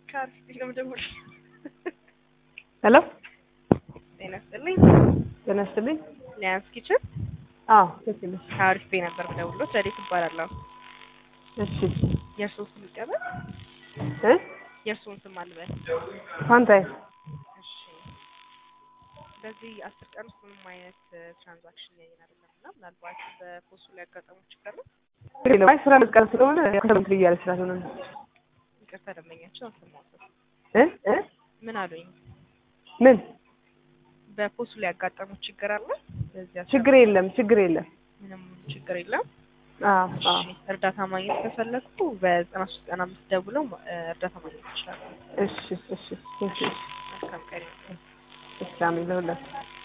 ከአርፊ ነው የምደውል። ሄሎ ጤና ይስጥልኝ። ጤና ይስጥልኝ። ሊያንስ ኪችን አዎ ትክክል ነሽ። ከአሪፍ ነበር የምደውልዎት። ረዴት እባላለሁ። እሺ የእርስዎን ስም ይቀበል? እ የእርስዎን ስም አልበል። ፋንታይ እሺ። በዚህ አስር ቀን ውስጥ ምንም አይነት ትራንዛክሽን ያየን አይደለም እና ምናልባት በፖስቱ ላይ ያጋጠሙ ችግር ነው። አይ ስራ መስቀል ስለሆነ ከሰምት ብያለ ስላልሆነ ነው። ይቅርታ ደንበኛቸው አልሰማሁትም። እ እ ምን አሉኝ? ምን በፖስቱ ላይ ያጋጠሙ ችግር አለ? በዚህ አስር ችግር የለም ችግር የለም። ምንም ችግር የለም። አዎ አዎ እሺ እርዳታ ማግኘት ከፈለጉ በዘጠና ሶስት ቀን አምስት ደውለው እ እርዳታ ማግኘት ይችላሉ። እሺ እሺ እሺ መልካም ቀን ይሁን። እሺ አሜን ለሁላችሁ